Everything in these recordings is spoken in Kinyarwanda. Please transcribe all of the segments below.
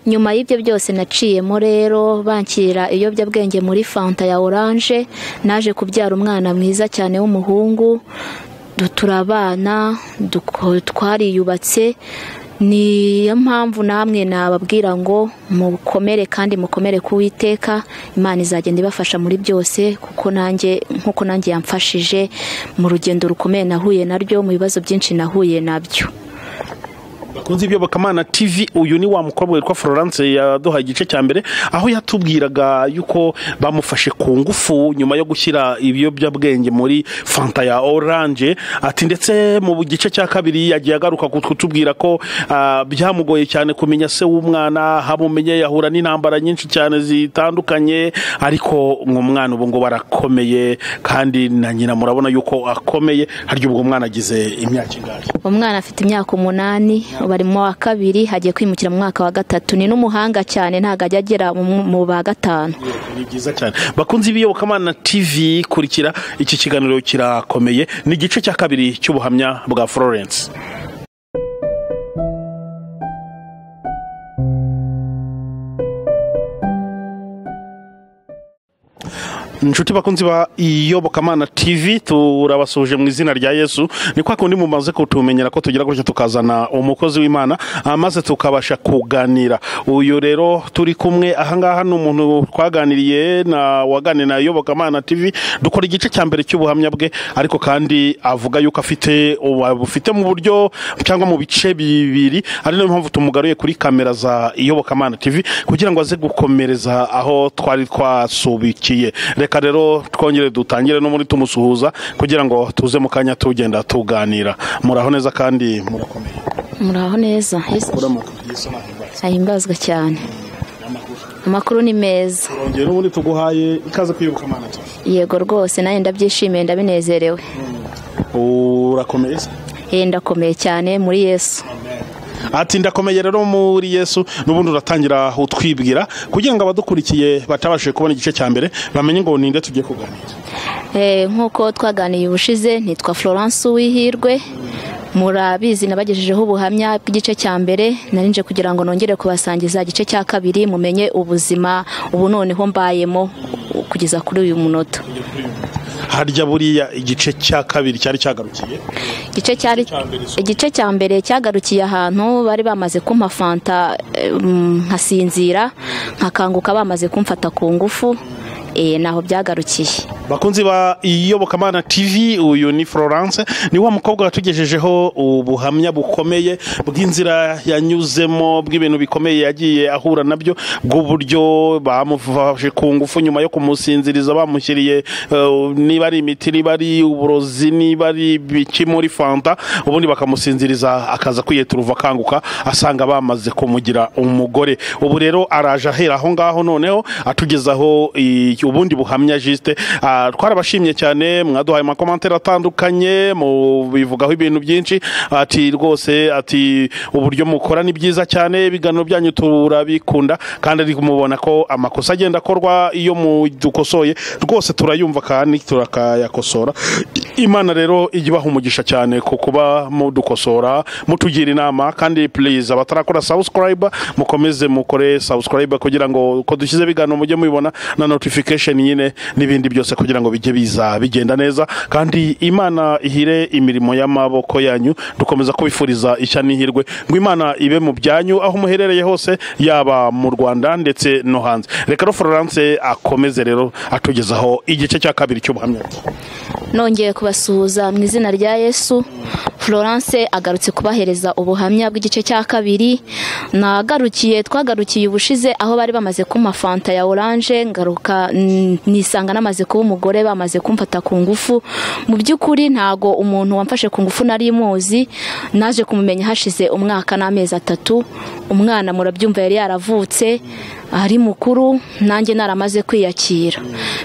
nyuma y'ibyo byose naciyemo rero banshyirira ibiyobyabwenge muri fanta ya oranje naje kubyara umwana mwiza cyane w'umuhungu turabana twariyubatse niyo mpamvu namwe nababwira ngo mukomere kandi mukomere ku witeka imana izagenda ibafasha muri byose kuko nanjye nk'uko nanjye yamfashije mu rugendo rukomeye nahuye naryo mu bibazo byinshi nahuye nabyo bakunze ibyo bakamana TV uyu ni wa mukobwa witwa Florence yaduha igice cya mbere aho yatubwiraga yuko bamufashe ku ngufu nyuma yo gushyira ibiyobyabwenge muri fanta ya oranje ati ndetse mu gice cya kabiri yagiye agaruka kutubwira ko byamugoye cyane kumenya se w'umwana hamumenye yahura n'intambara nyinshi cyane zitandukanye ariko umwana ubu ngo barakomeye kandi na nyina murabona yuko akomeye harya ubwo umwana agize imyaka ingahe umwana afite imyaka umunani bari mu wa kabiri hagiye kwimukira mu mwaka wa gatatu ni n'umuhanga cyane ntabwo ajya agera mu ba gatanu ni byiza cyane bakunze ibiyobokamana tv kurikira iki kiganiro kirakomeye ni igice cya kabiri cy'ubuhamya bwa florence inshuti bakunzi ba iyobokamana tv turabasuje mu izina rya yesu ni kwa kundi mumaze kutumenyera ko tugira gutyo tukazana umukozi w'imana maze tukabasha kuganira uyu rero turi kumwe ahangaha ni umuntu twaganiriye na waganiye na iyobokamana tv dukora igice cya mbere cy'ubuhamya bwe ariko kandi avuga yuko afite bufite mu buryo cyangwa mu bice bibiri ari nayo mpamvu tumugaruye kuri kamera za iyobokamana tv kugira ngo aze gukomereza aho twari twasubikiye reka reka rero twongere dutangire no muri tumusuhuza kugira ngo tuze mu kanya tugenda tuganira muraho neza kandi murakomeye muraho neza ahimbazwa cyane amakuru ni meza urongera ubundi tuguhaye ikaze kwibuka amana yego rwose nawe ndabyishimiye ndabinezerewe urakomeye se ndakomeye cyane muri yesu ati ndakomeye rero muri yesu n'ubundi uratangira utwibwira kugira ngo abadukurikiye batabashije kubona igice cya mbere bamenye ngo ninde tugiye kuganira nk'uko twaganiye ubushize nitwa florence uwihirwe murabizi nabagejejeho ubuhamya bw'igice cya mbere narinje kugira ngo nongere kubasangiza igice cya kabiri mumenye ubuzima ubu noneho mbayemo kugeza kuri uyu munota harya buriya igice cya kabiri cyari cyagarukiye igice cya mbere cyagarukiye ahantu bari bamaze kumpa fanta nkasinzira nkakanguka bamaze kumfata ku ngufu naho byagarukiye bakunzi ba iyobokamana tv uyu ni florence ni wa mukobwa watugejejeho ubuhamya bukomeye bw'inzira yanyuzemo bw'ibintu bikomeye yagiye ahura nabyo bw'uburyo bamufashe ku ngufu nyuma yo kumusinziriza bamushyiriye niba ari imiti niba ari uburozi niba ari ibiki muri fanta ubundi bakamusinziriza akaza kwiyeturuva akanguka asanga bamaze kumugira umugore ubu rero araje ahera aho ngaho noneho atugezaho ubundi buhamya jisite twarabashimye cyane mwaduhaye amakomantere atandukanye mubivugaho ibintu byinshi ati rwose ati uburyo mukora ni byiza cyane ibiganiro byanyu turabikunda kandi ari kumubona ko amakosa agenda akorwa iyo dukosoye rwose turayumva kandi turakayakosora imana rero ijya ibaha umugisha cyane ku kuba mudukosora mutugira inama kandi purize abatarakora sabusikarayiba mukomeze mukore sabusikarayiba kugira ngo uko dushyize ibiganiro mujye mubibona na notifikasheni nyine n'ibindi byose kugira ngo bijye biza bigenda neza kandi imana ihire imirimo y'amaboko yanyu dukomeza kubifuriza ishya n'ihirwe ngo imana ibe mu byanyu aho muherereye hose yaba mu rwanda ndetse no hanze reka no florence akomeze rero atugezaho igice cya kabiri cy'ubuhamya nongeye kubasuhuza mu izina rya yesu florence agarutse kubahereza ubuhamya bw'igice cya kabiri nagarukiye twagarukiye ubushize aho bari bamaze kuma fanta ya oranje ngaruka nisanga namaze kuba umugore bamaze kumfata ku ngufu mu by'ukuri ntago umuntu wamfashe ku ngufu nari muzi naje kumumenya hashize umwaka n'amezi atatu umwana murabyumva yari yaravutse ari mukuru nanjye naramaze kwiyakira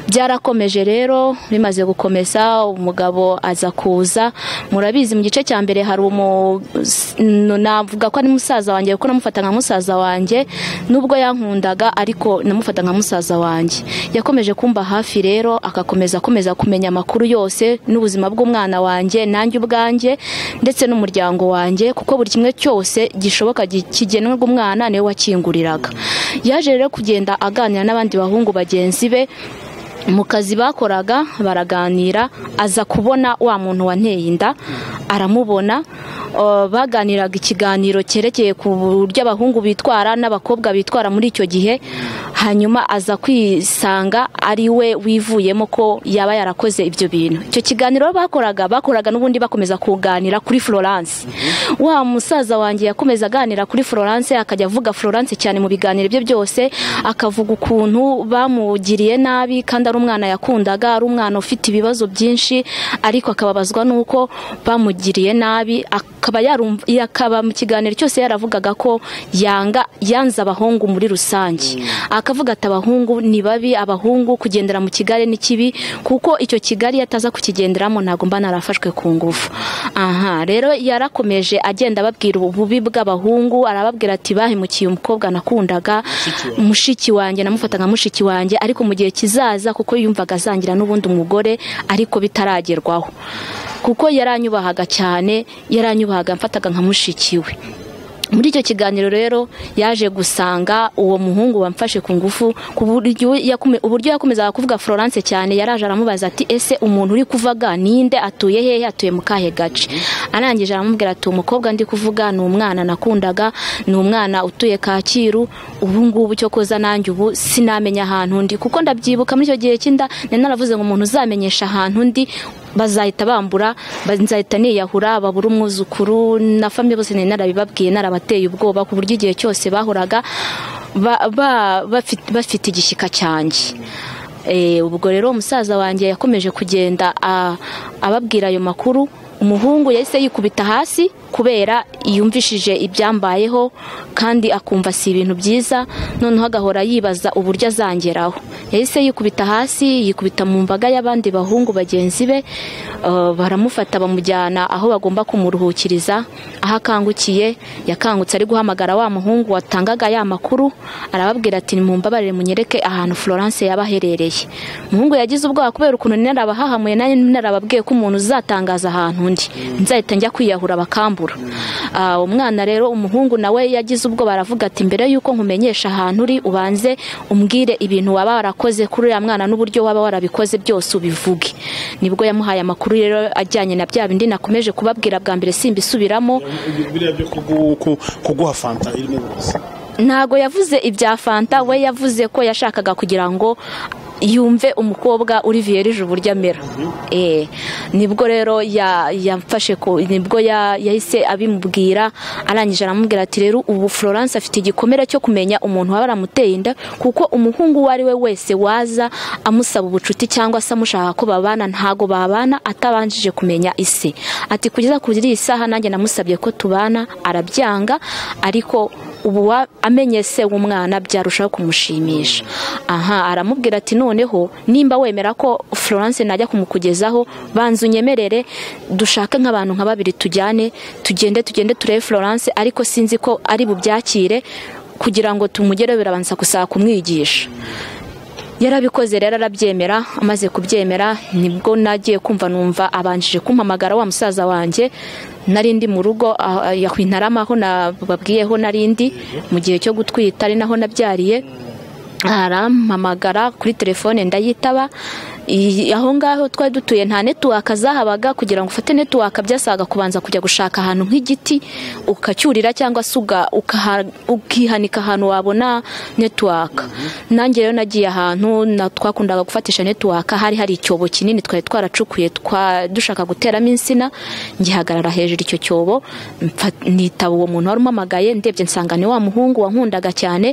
byarakomeje rero bimaze gukomeza umugabo aza kuza murabizi mu gice cya mbere hari umu navuga ko ari musaza wanjye kuko namufata nka musaza wanjye nubwo yankundaga ariko namufata nka musaza wanjye yakomeje kumba hafi rero agakomeza akomeza kumenya amakuru yose n'ubuzima bw'umwana wanjye nanjye ubwanjye ndetse n'umuryango wanjye kuko buri kimwe cyose gishoboka gi- kigenerwa umwana niwe wakinguriraga yaje rero kugenda aganira n'abandi bahungu bagenzi be mu kazi bakoraga baraganira aza kubona wa muntu wanteye inda aramubona Uh, baganiraga ikiganiro cyerekeye ku buryo abahungu bitwara n'abakobwa bitwara muri icyo gihe hanyuma aza kwisanga ari we wivuyemo ko yaba yarakoze ibyo bintu icyo kiganiro bakoraga bakoraga n'ubundi bakomeza kuganira kuri florence wa musaza wanjye yakomeza aganira kuri florence akajya avuga florence cyane mu biganiro bye byose akavuga ukuntu bamugiriye nabi kandi ari umwana yakundaga ari umwana ufite ibibazo byinshi ariko akababazwa n'uko bamugiriye nabi akaba yarumva akaba mu kiganiro cyose yaravugaga ko yanga yanze abahungu muri rusange akavuga ati abahungu ni babi abahungu kugendera mu kigare ni kibi kuko icyo kigari iyo ataza kukigenderamo ntabwo mba narafashwe ku ngufu aha rero yarakomeje agenda ababwira ububi bw'abahungu arababwira ati bahemukiye umukobwa nakundaga mushiki wanjye namufata nka mushiki wanjye ariko mu gihe kizaza kuko yumvaga azangira n'ubundi umugore ariko bitaragerwaho kuko yaranyubahaga cyane yaranyubahaga mfataga nka mushiki we muri icyo kiganiro rero yaje gusanga uwo muhungu wamfashe ku ngufu ku buryo yakome- uburyo yakomezaga kuvuga florence cyane yaraje aramubaza ati ese umuntu uri kuvaga ninde atuye hehe atuye mu kahe gace arangije aramubwira ati umukobwa ndi kuvuga ni umwana nakundaga ni umwana utuye kacyiru ubu ngubu cyo koza nanjye ubu sinamenya ahantu ndi kuko ndabyibuka muri icyo gihe cy'inda nari naravuze ngo umuntu uzamenyesha ahantu ndi bazahita bambura ba- nzahita niyahura babura umwuzukuru na famille bose nari narabibabwiye narabateye ubwoba ku buryo igihe cyose bahoraga ba- ba- bafit- bafite igishyika cyanjye Eh, ubwo rero umusaza wanjye yakomeje kugenda a- ababwira ayo makuru umuhungu yahise yikubita hasi kubera yumvishije ibyambayeho kandi akumva si ibintu byiza noneho agahora yibaza uburyo azangeraho yahise yikubita hasi yikubita mu mbaga y'abandi bahungu bagenzi be eh, baramufata bamujyana aho bagomba kumuruhukiriza aho akangukiye yakangutse ari guhamagara wa muhungu watangaga ya makuru arababwira ati nimumbabarire munyereke ahantu florence yaba aherereye umuhungu yagize ubwoba kubera ukuntu narabahahamuye nanjye narababwiye ko umuntu uzatangaza ahantu undi nzahita njya kwiyahura bakambura Ah, umwana rero umuhungu nawe yagize ubwoba aravuga ati mbere yuko nkumenyesha ahantu uri ubanze umbwire ibintu waba warakoze kuri uriya mwana n'uburyo waba warabikoze byose ubivuge nibwo yamuhaye amakuru rero ajyanye na bya bindi nakomeje kubabwira bwa mbere simbisubiramo biriya byo kugu- ku- kuguha fanta irimo uburozi ntago yavuze ibya fanta we yavuze ko yashakaga kugira ngo yumve umukobwa uri viyerije uburyo amera Eh, nibwo rero ya- yamfashe ko nibwo ya- yahise abimubwira arangije aramubwira ati rero ubu florence afite igikomere cyo kumenya umuntu waba aramuteye inda kuko umuhungu uwo ari we wese waza amusaba ubucuti cyangwa se amushaka ko babana ntago babana atabanjije kumenya ise ati kugeza kuri iyi saha nanjye namusabye ko tubana arabyanga ariko ubu wa- amenye se w'umwana byarushaho kumushimisha aha aramubwira ati noneho nimba wemera ko florence najya kumukugezaho banza unyemerere dushake nk'abantu nka babiri tujyane tugende tugende turebe florence ariko sinzi ko ari bubyakire kugira ngo tumugereho birabanza gusaba kumwigisha yarabikoze rero arabyemera amaze kubyemera nibwo nagiye kumva numva abanjije kumpamagara wa musaza wanjye nari ndi mu rugo ah, ah, yakwintarama aho nababwiyeho nari ndi mu gihe cyo gutwita ari naho nabyariye arampamagara kuri telefone ndayitaba I- aho ngaho twari dutuye nta netiwaka zahabaga kugira ngo ufate netiwaka byasaga kubanza kujya gushaka ahantu nk'igiti ukacyurira cyangwa se uga- ukaha- ukihanika ahantu wabona netiwaka nanjye rero nagiye ahantu na- twakundaga gufatisha netiwaka hari hari icyobo kinini twari twaracukuye twa- dushaka guteramo insina ngihagarara hejuru icyo cyobo mfa- nitaba uwo muntu wari umpamagaye ndebye nsanga ni wa muhungu wankundaga cyane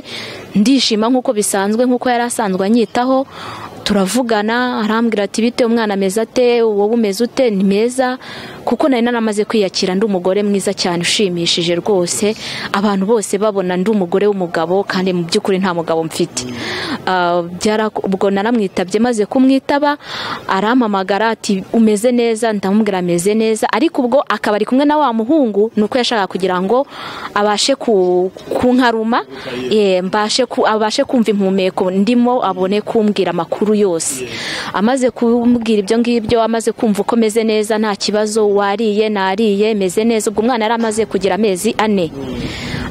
ndishima nk'uko bisanzwe nk'uko yari asanzwe anyitaho turavugana arambwira ati bite umwana ameze ate wowe umeze ute ni meza kuko nari naramaze kwiyakira ndi umugore mwiza cyane ushimishije rwose abantu bose babona ndi umugore w'umugabo kandi mu by'ukuri nta mugabo mfite Ah, byara- ubwo naramwitabye maze kumwitaba arampamagara ati umeze neza ndamubwira ameze neza ariko ubwo akaba ari kumwe na wa muhungu ni uko yashakaga kugira ngo abashe ku- kunkaruma eh, mbashe ku- abashe kumva impumeko ndimo abone kumbwira amakuru yose amaze kumbwira ibyo ngibyo amaze kumva uko meze neza nta kibazo wariye nariye meze neza ubwo umwana yari amaze kugira amezi ane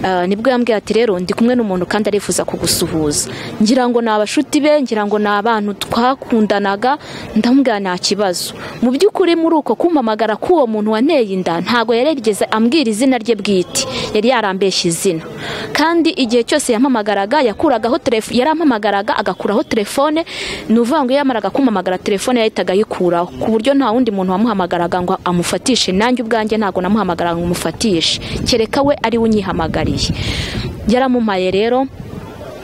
Ah, nibwo yambwira ati rero ndi kumwe n'umuntu kandi arifuza kugusuhuza ngira ngo ni abashuti be ngira ngo ni abantu twakundanaga ndamubwira nta kibazo mu by'ukuri muri uko kumpamagara k'uwo muntu wanteye inda ntabwo yari yarigeze ambwira izina rye bwite yari yarambeshye izina kandi igihe cyose yampamagaraga yakuragaho telefone yarampamagaraga agakuraho telefone ni uvuga ngo iyo yamaraga kumpamagara telefone yahitaga ayikuraho ku buryo nta wundi muntu wamuhamagaraga ngo amufatishe nanjye ubwanjye ntabwo namuhamagaraga ngo umufatishe kereka we ari we unyihamagariye yaramumpaye rero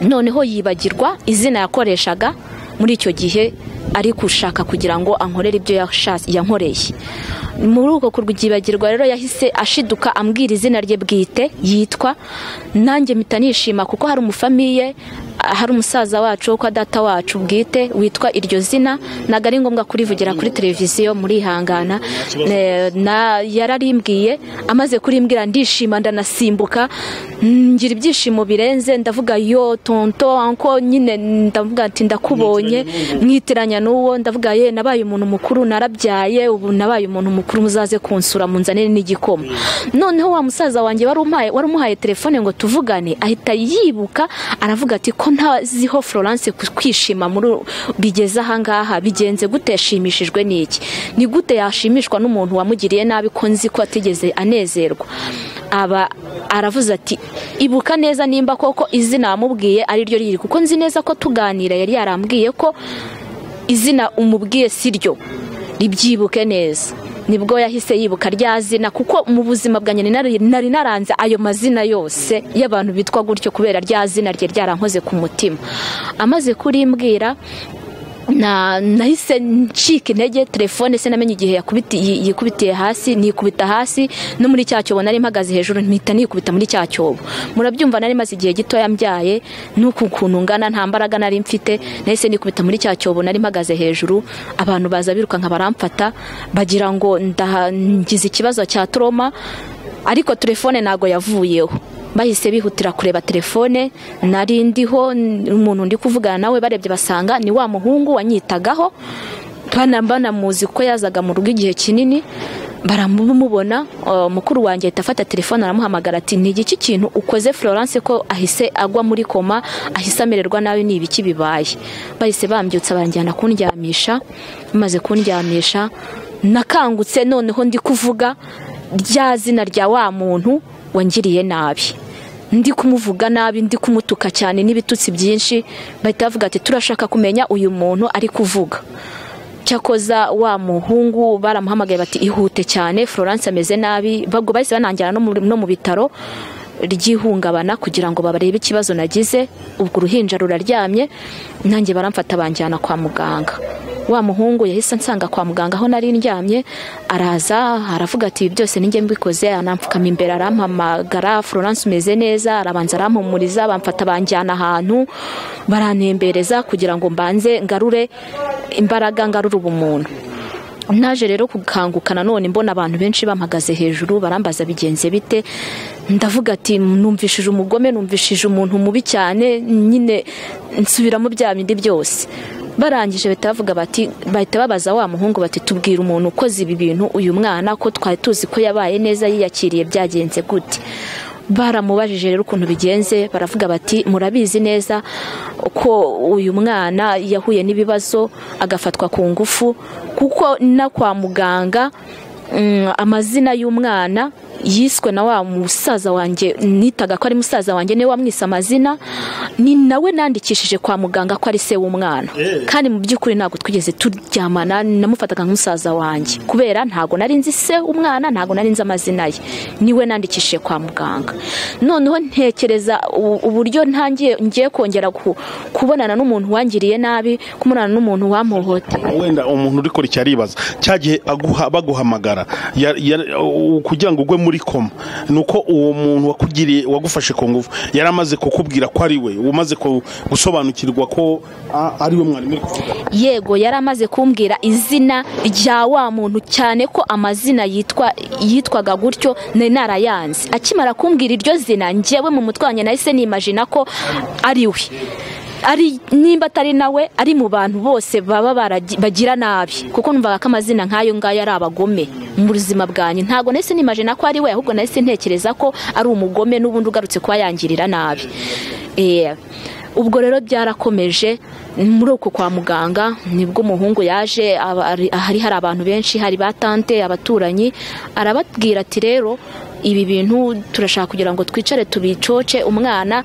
noneho yibagirwa izina yakoreshaga muri icyo gihe ari gushaka kugira ngo ankorere ibyo yasha- yankoreye muri uko kurwibagirwa rero yahise ashiduka ambwira izina rye bwite yitwa nanjye mpita nishima kuko hari umufamiye ah, hari umusaza wacu wo kwa data wacu bwite witwa iryo zina ntabwo ari ngombwa kurivugira kuri televiziyo murihangana Eh, na yararimbwiye amaze kurimbwira ndishima ndanasimbuka mm, ngira ibyishimo birenze ndavuga yo tonto anko nyine ndavuga ati ndakubonye mwitiranya n'uwo ndavuga ye nabaye umuntu mukuru narabyaye ubu nabaye umuntu mukuru muzaze kunsura munzanire n'igikoma noneho wa musaza wanjye wari umpaye wari umuhaye telefone ngo tuvugane ahita yibuka aravuga ati ko ntaziho Florence ku- kwishima muri bigeze ahangaha bigenze gute yashimishijwe n'iki ni gute yashimishwa n'umuntu wamugiriye nabi ko nzi ko atigeze anezerwa aba aravuze ati ibuka neza nimba koko izina wamubwiye ari ryo riri kuko nzi neza ko tuganira yari yarambwiye ko izina umubwiye si ryo ribyibuke neza nibwo yahise yibuka rya zina kuko mu buzima bwa nyine nari nari naranze ayo mazina yose y'abantu bitwa gutyo kubera rya zina rye ryarankoze ku mutima amaze kurimbwira na nahise ncika intege telefone sinamenye igihe yakubiti- yi- yikubitiye hasi nikubita hasi no muri cya cyobo nari mpagaze hejuru mpita nikubita muri cya cyobo murabyumva nari maze igihe gitoya mbyaye n'uku kuntu ngana nta mbaraga nari mfite nahise nikubita muri cya cyobo nari mpagaze hejuru abantu baza birukanka baramfata bagira ngo ndaha- ngize ikibazo cya toroma ariko telefone ntago yavuyeho bahise bihutira kureba telefone nari ndiho n- umuntu ndi kuvugana nawe barebye basanga ni wa muhungu wanyitagaho bana banamuzi ko yazaga mu rugo igihe kinini baramubona uh, mukuru wanjye ahita afata telefone aramuhamagara ati ni igiki kintu ukoze Florence ko ahise agwa muri koma ahise amererwa nabi ni ibiki bibaye bahise bambyutsa banjyana kundyamisha bamaze kundyamisha nakangutse noneho ndi kuvuga rya zina rya wa muntu wangiriye nabi ndi kumuvuga nabi ndi kumutuka cyane n'ibitutsi byinshi bahita bavuga ati turashaka kumenya uyu muntu ari kuvuga cyakoza wa muhungu baramuhamagaye bati ihute cyane florence ameze nabi babwo bahise banangira no mu- no mu bitaro ry'ihungabana kugira ngo barebe ikibazo nagize ubwo uruhinja ruraryamye nanjye baramfata banjyana kwa muganga wa muhungu yahise ansanga kwa muganga aho nari ndyamye araza aravuga ati ibi byose ninjye mbikoze anamfukama imbere arampamagara florence umeze neza arabanza arampumuriza bamfata banjyana ahantu barantembereza kugira ngo mbanze ngarure imbaraga ngarure ubumuntu naje rero kukanguka nanone mbona abantu benshi bampagaze hejuru barambaza bigenze bite ndavuga ati numvishije umugome numvishije umuntu mubi cyane nyine nsubiramo bya bindi byose barangije bahita bavuga bati bahita babaza wa muhungu bati tubwire umuntu ukoze ibi bintu uyu mwana ko twari tuzi ko yabaye neza yiyakiriye byagenze gute baramubajije rero ukuntu bigenze baravuga bati murabizi neza ko uyu mwana yahuye n'ibibazo agafatwa ku ngufu kuko na kwa muganga mm, amazina y'umwana yiswe na wa musaza wanjye nitaga ko ari musaza wanjye niwe wamwise amazina ni nawe nandikishije kwa muganga ko ari se w'umwana Eh. kandi mu by'ukuri ntabwo twigeze turyamana namufataga nk'umusaza wanjye kubera ntabwo nari nzi se umwana ntabwo nari nzi amazina ye niwe nandikishije kwa muganga noneho ntekereza u- uburyo ntangiye ngiye kongera ku- kubonana n'umuntu wangiriye nabi kumunana n'umuntu wamuhoteye wenda umuntu urikora icyo aribaza cya gihe aguha- baguhamagara ya- ya- u- kugira ngo ugwe muri koma ni uko uwo muntu wakugiriye wagufashe ku ngufu yari amaze kukubwira ko ari we umaze ku- gusobanukirwa ko a- ari we mwarimu uri kuvuga yego yari amaze kumbwira izina rya wa muntu cyane ko amazina yitwa yitwaga gutyo nari narayanze akimara kumbwira iryo zina njyewe mu mutwe wanjye nahise nimajina ko ari we ari nimba atari nawe ari mu bantu bose baba baragi- bagira nabi kuko numvaga ko amazina nk'ayo ngayo ari abagome mu buzima bwanyu ntabwo nahise nimajina ko ari we ahubwo nahise ntekereza ko ari umugome n'ubundi ugarutse kuba yangirira nabi Eh, ubwo rero byarakomeje muri uko kwa muganga nibwo umuhungu yaje aba- ari- hari hari abantu benshi hari batante abaturanyi arababwira ati rero ibi bintu turashaka kugira ngo twicare tubicoce umwana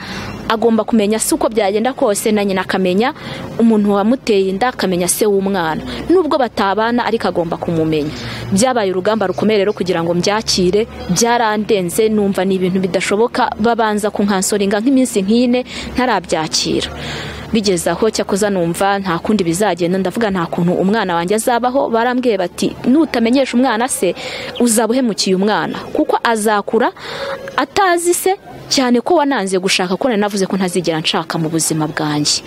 agomba kumenya si uko byagenda kose na nyina akamenya umuntu wamuteye inda akamenya se w'umwana nubwo batabana ariko agomba kumumenya byabaye urugamba rukomeye rero kugira ngo mbyakire byarandenze numva ni ibintu bidashoboka babanza kunkansoringa nk'iminsi nk'ine ntarabyakira bigeze aho cyakoza numva nta kundi bizagenda ndavuga nta kuntu umwana wanjye azabaho barambwiye bati nutamenyesha umwana se uzaba uhemukiye umwana kuko azakura atazi se cyane ko wananze gushaka ko nari navuze ko ntazigera nshaka mu buzima bwanjye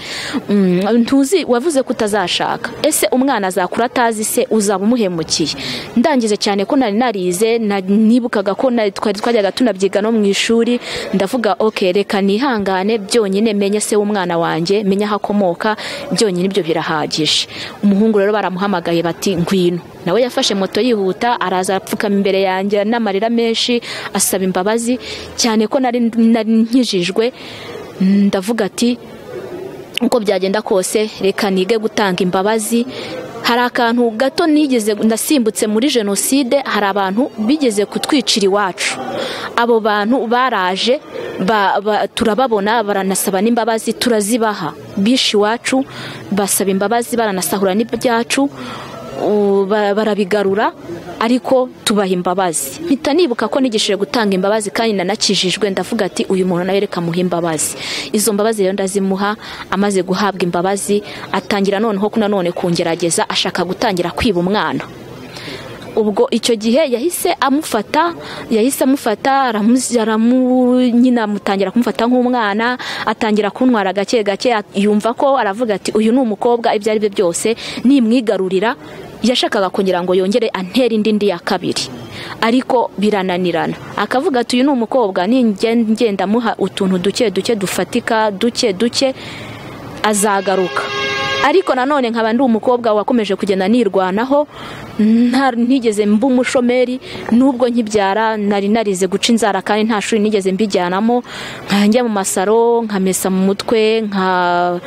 Mm, ntuzi wavuze ko utazashaka ese umwana azakura atazi se uzaba umuhemukiye ndangije cyane ko nari narize na- nibukaga ko nari- twari twajyaga tunabyiga no mu ishuri ndavuga ok reka nihangane byonyine menye se w'umwana wanjye menye aho akomoka byonyine ibyo birahagije umuhungu rero baramuhamagaye bati ngwino nawe yafashe moto yihuta araza apfukama imbere yanjye n'amarira menshi asaba imbabazi cyane ko nari nari nkijijwe ndavuga ati uko byagenda kose reka nige gutanga imbabazi hari akantu gato nigeze ndasimbutse muri jenoside hari abantu bigeze kutwicira iwacu abo bantu baraje ba, ba, turababona baranasaba n'imbabazi turazibaha bishe iwacu basaba imbabazi baranasahura n'ibyacu u- ba- barabigarura ariko tubaha imbabazi mpita nibuka ko nigishije gutanga imbabazi kandi nanakijijwe ndavuga ati uyu muntu nawe reka muhe imbabazi izo mbabazi rero ndazimuha amaze guhabwa imbabazi atangira noneho ku- nanone kungerageza ashaka gutangira kwiba umwana ubwo icyo gihe yahise amufata yahise amufata aramu- aramu- nyine amutangira kumufata nk'umwana atangira kuntwara gake gake at- yumva ko aravuga ati uyu ni umukobwa ibyo ari byo byose nimwigarurira yashakaga kugira ngo yongere antere indi ndi ya kabiri ariko birananirana akavuga ati uyu ni umukobwa ninge- ngenda amuha utuntu duke duke dufatika duke duke azagaruka ariko nanone nkaba ndi umukobwa wakomeje kugenda nirwanaho nta- ntigeze mba umushomeri nubwo nkibyara nari narize guca inzara kandi nta shuri nigeze mbijyanamo nkajya mu masaro nkamesa mu mutwe nka-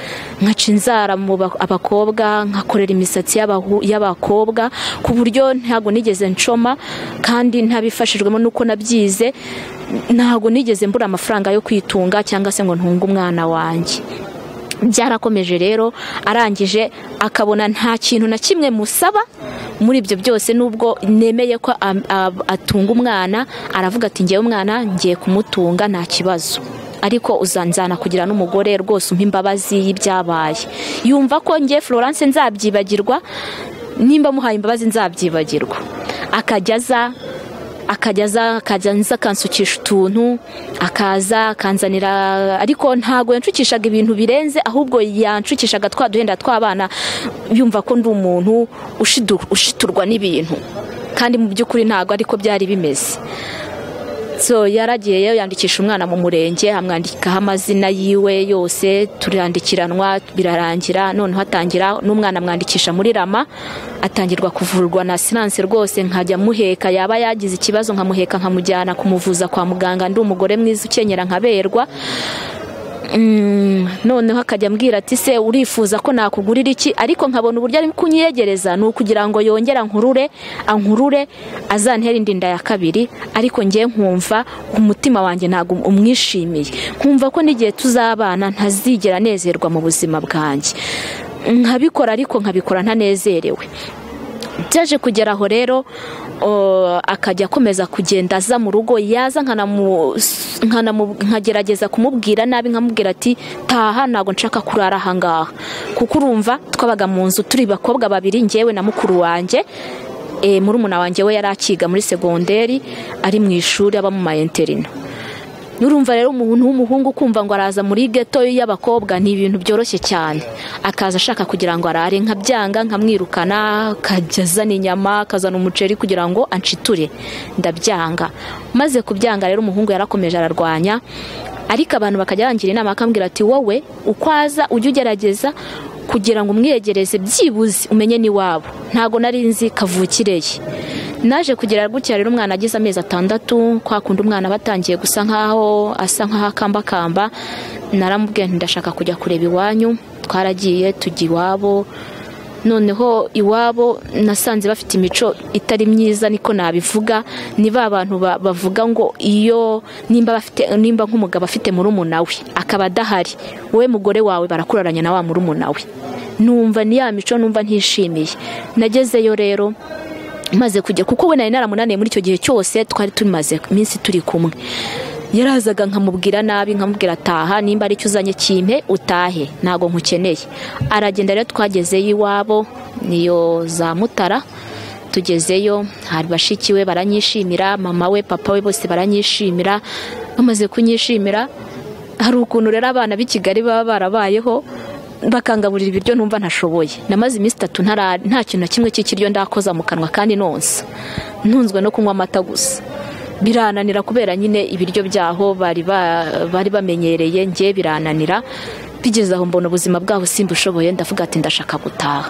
nkaca inzara mu ba- abakobwa nkakorera imisatsi y'abahu- y'abakobwa ku buryo ntabwo nigeze nshoma kandi ntabifashijwemo n'uko nabyize ntabwo nigeze mbura amafaranga yo kwitunga cyangwa se ngo ntunge umwana wanjye byarakomeje rero arangije akabona nta kintu na kimwe musaba muri ibyo byose nubwo nemeye ko am- ab- atunga umwana aravuga ati ngewe umwana ngiye kumutunga nta kibazo ariko uzanzana kugira n'umugore rwose umpa imbabazi y'ibyabaye yumva ko ngiye florence nzabyibagirwa nimba muhaye imbabazi nzabyibagirwa akajya aza akajya aza akajya nza akansukisha utuntu akaza akanzanira ariko ntabwo yanshukishaga ibintu birenze ahubwo yanshukishaga twa duhenda tw'abana yumva ko ndi umuntu ushidu- ushiturwa n'ibintu kandi mu by'ukuri ntabwo ariko byari bimeze so yaragiye yandikisha umwana mu murenge amwandikaho amazina yiwe yose turandikiranwa birarangira noneho atangira n'umwana amwandikisha muri rama atangirwa kuvurwa na siranse rwose nkajya muheka yaba yagize ikibazo nkamuheka nkamujyana kumuvuza kwa muganga ndi umugore mwiza ukenyera nkaberwa Mm, noneho akajya ambwira ati se urifuza ko nakugurira iki ariko nkabona uburyo ari kunyegereza ni ukugira ngo yongere ankurure ankurure azantere indi nda ya kabiri ariko ngewe nkumva umutima wanjye ntabwo umwishimiye nkumva ko n'igihe tuzabana ntazigera anezerwa mu buzima bwanjye nkabikora ariko nkabikora ntanezerewe byaje kugera aho rero akajya akomeza kugenda aza mu rugo yaza nkagerageza kumubwira nabi nkamubwira ati taha ntabwo nshaka kurara ahangaha kuko urumva twabaga mu nzu turi bakobwa babiri ngewe na mukuru wanjye muri wanjye we yari akiga muri segonderi ari mu ishuri aba mu mayinterina nurumva rero umuntu w'umuhungu kumva ngo araza muri geto y'abakobwa ni ibintu byoroshye cyane akaza ashaka kugira ngo arare nkabyanga nkamwirukana akajya azana inyama akazana umuceri kugira ngo anciture ndabyanga maze kubyanga rero umuhungu yarakomeje ararwanya ariko abantu bakajya bangira inama bakambwira ati wowe uko aza ujye ugerageza kugira ngo umwiyegereze byibuze umenye n'iwabo ntabwo nari nzi kavukireye naje kugera gutya rero umwana agize amezi atandatu kwa kundi umwana batangiye gusa nkaho asa nkaho akambakamba naramubwiye ndashaka kujya kureba iwanyu twaragiye tujya iwabo noneho iwabo nasanze bafite imico itari myiza niko nabivuga ni ba bantu bavuga ngo iyo nimba bafite nimba nk'umugabo afite murumuna we akaba adahari wowe mugore wawe barakuraranya na wa murumuna we numva ni ya mico numva ntishimiye nagezeyo rero maze kujya kuko we nari naramunaniye muri icyo gihe cyose twari tumaze iminsi turi kumwe yarazaga nkamubwira nabi nkamubwira ataha nimba aricyo uzanye kimpe utahe ntabwo nkukeneye aragenda rero twagezeyo iwabo niyo za mutara tugezeyo hari bashiki we baranyishimira mama we papa we bose baranyishimira bamaze kunyishimira hari ukuntu rero abana b'i kigali baba barabayeho bakangaburira ibiryo numva ntashoboye namaze iminsi itatu nta kintu na kimwe cy'ikiryo ndakoza mu kanwa kandi nonsa ntunzwe no kunywa amata gusa birananira kubera nyine ibiryo byaho bari bamenyereye nge birananira bigeze aho mbona ubuzima bwabo simba ushoboye ndavuga ati ndashaka gutaha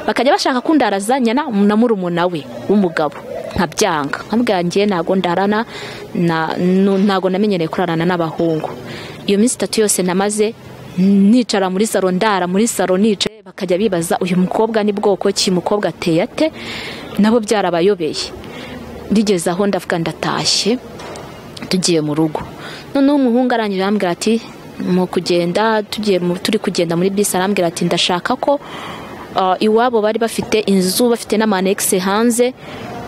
bakajya bashaka ko ndarazanyana na murumuna we w'umugabo nkabyanga nkabwangiye ntabwo ndarana ntabwo namenyereye kurarana n'abahungu iyo minsi itatu yose namaze nicara muri saro ndara muri saro nicaye bakajya bibaza uyu mukobwa ni bwoko ki mukobwa ateye ate nabo byarabayobeye ndigeze aho ndavuga ndatashye tugiye mu rugo noneho umuhungu arangije arambwira ati mu kugenda turi kugenda muri bisi arambwira ati ndashaka ko iwabo bari bafite inzu bafite n'amanegisi hanze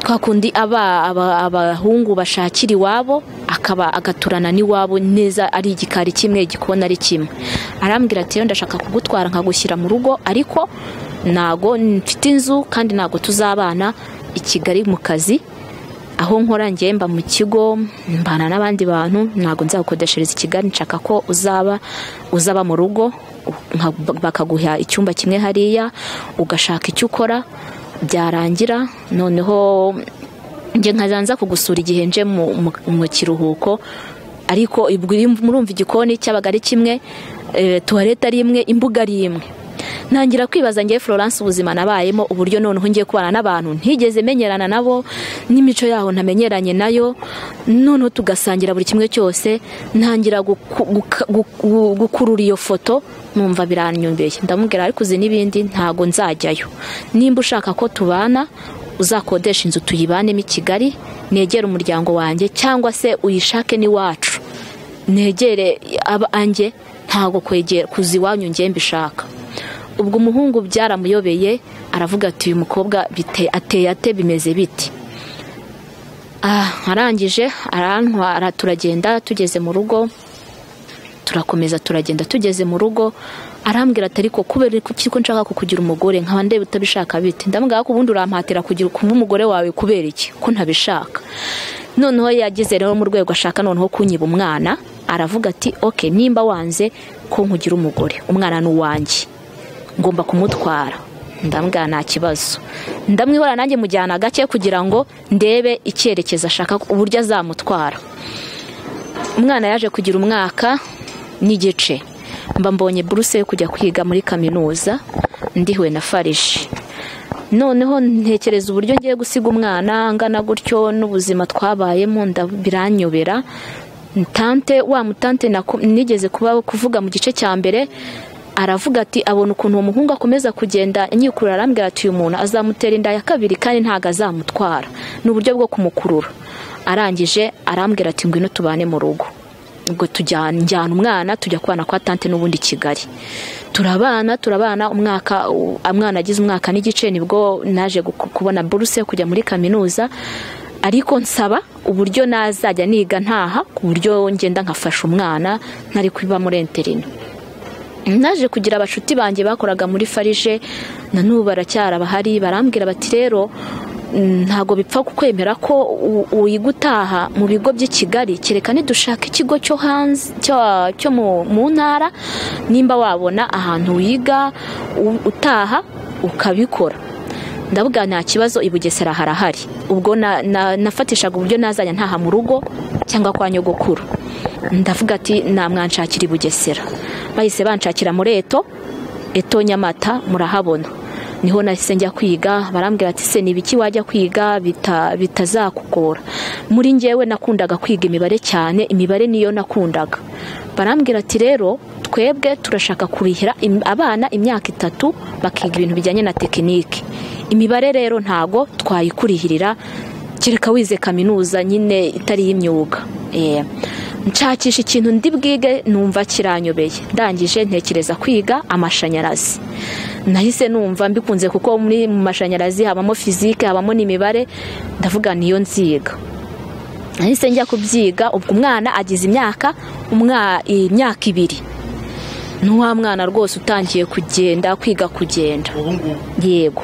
twa kundi aba abahungu bashakira iwabo akaba agaturana n'iwabo neza ari igikari kimwe igikona ari kimwe arambwira ati ndashaka kugutwara nkagushyira mu rugo ariko ntago mfite inzu kandi ntago tuzabana i kigali mu kazi aho nkora ngewe mba mu kigo mbana n'abandi bantu ntago nzagukodeshereza i kigali nshaka ko uzaba uzaba mu rugo bakaguha icyumba kimwe hariya ugashaka icyo ukora byarangira noneho njye nkaza kugusura igihe nje mu kiruhuko ariko murumva igikoni cyabaga ari kimwe tuwarete ari imwe imbuga ari imwe ntangira kwibaza ngewe florence ubuzima nabayemo uburyo noneho ngiye kubana n'abantu ntigeze menyerana nabo n'imico yaho ntamenyeranye nayo noneho tugasangira buri kimwe cyose ntangira gukurura iyo foto numva biranyumbiye ndamubwira ariko uzi n'ibindi ntabwo nzajyayo nimba ushaka ko tubana uzakodesha inzu tuyibanemo i kigali negere umuryango wanjye cyangwa se uyishake n'iwacu negere abanjye ntabwo kuzi iwanyu ngewe mbishaka ubwo umuhungu byaramuyobeye aravuga ati uyu mukobwa ateye ate bimeze biti arangije arantwara turagenda tugeze mu rugo turakomeza turagenda tugeze mu rugo arambwira ati ariko kubera iki ko nshaka kukugira umugore nkaba ndeba utabishaka biti ndamubwira ko ubundi urampatira kugira kumwe umugore wawe kubera iki ko ntabishaka noneho yageze rero mu rwego ashaka noneho kunyiba umwana aravuga ati oke nimba wanze ko nkugira umugore umwana ni uwanjye ngomba kumutwara ndambwira nta kibazo ndamwihora nanjye mujyana gake kugira ngo ndebe icyerekezo ashaka uburyo azamutwara umwana yaje kugira umwaka n'igice mba mbonye buruse yo kujya kwiga muri kaminuza ndihuwe na farishi noneho ntekereza uburyo ngiye gusiga umwana angana gutyo n'ubuzima twabayemo biranyobera tante wa mutante naku- nigeze kuba kuvuga mu gice cya mbere aravuga ati abona ukuntu uwo muhungu akomeza kugenda yikurura arambwira ati uyu muntu azamutera inda ya kabiri kandi ntabwo azamutwara ni uburyo bwo kumukurura arangije arambwira ati ngwino tubane mu rugo ubwo tujyana njyana umwana tujya kubana kwa tante n'ubundi i kigali turabana turabana umwaka u- umwana agize umwaka n'igice nibwo naje guku- kubona buruse kujya muri kaminuza ariko nsaba uburyo nazajya niga ntaha ku buryo ngenda nkafasha umwana ntari kuba muri interino naje kugira abashuti banjye bakoraga muri farije na n'ubu baracyari abahari barambwira bati rero mm, ntabwo bipfa kukwemera ko u- wiga utaha mu bigo by'i kigali kereka nidushaka ikigo cyo hanze cyo- cyo mu mu ntara nimba wabona ahantu wiga u- utaha ukabikora ndavuga nta kibazo i bugesera harahari ubwo na- na- nafatishaga uburyo nazajya ntaha mu rugo cyangwa kwa nyogokuru ndavuga ati namwanshakira i bugesera bahise banshakira muri eto eto nyamata murahabona niho nahise njya kwiga barambwira ati se ni ibiki wajya kwiga bita- bitazakugora muri njyewe nakundaga kwiga imibare cyane imibare niyo nakundaga barambwira ati rero twebwe turashaka kurihira im- abana imyaka itatu bakiga ibintu bijyanye na tekinike imibare rero ntago twayikurihirira kereka wize kaminuza nyine itari iy'imyuga Eh, nshakisha ikintu ndi bwige numva kiranyobeye ndangije ntekereza kwiga amashanyarazi nahise numva mbikunze kuko muri mu mashanyarazi habamo fizike habamo n'imibare ndavuga niyo nziga nahise njya kubyiga ubwo umwana agize imyaka umwa- imyaka ibiri ni wa mwana rwose utangiye kugenda kwiga kugenda yego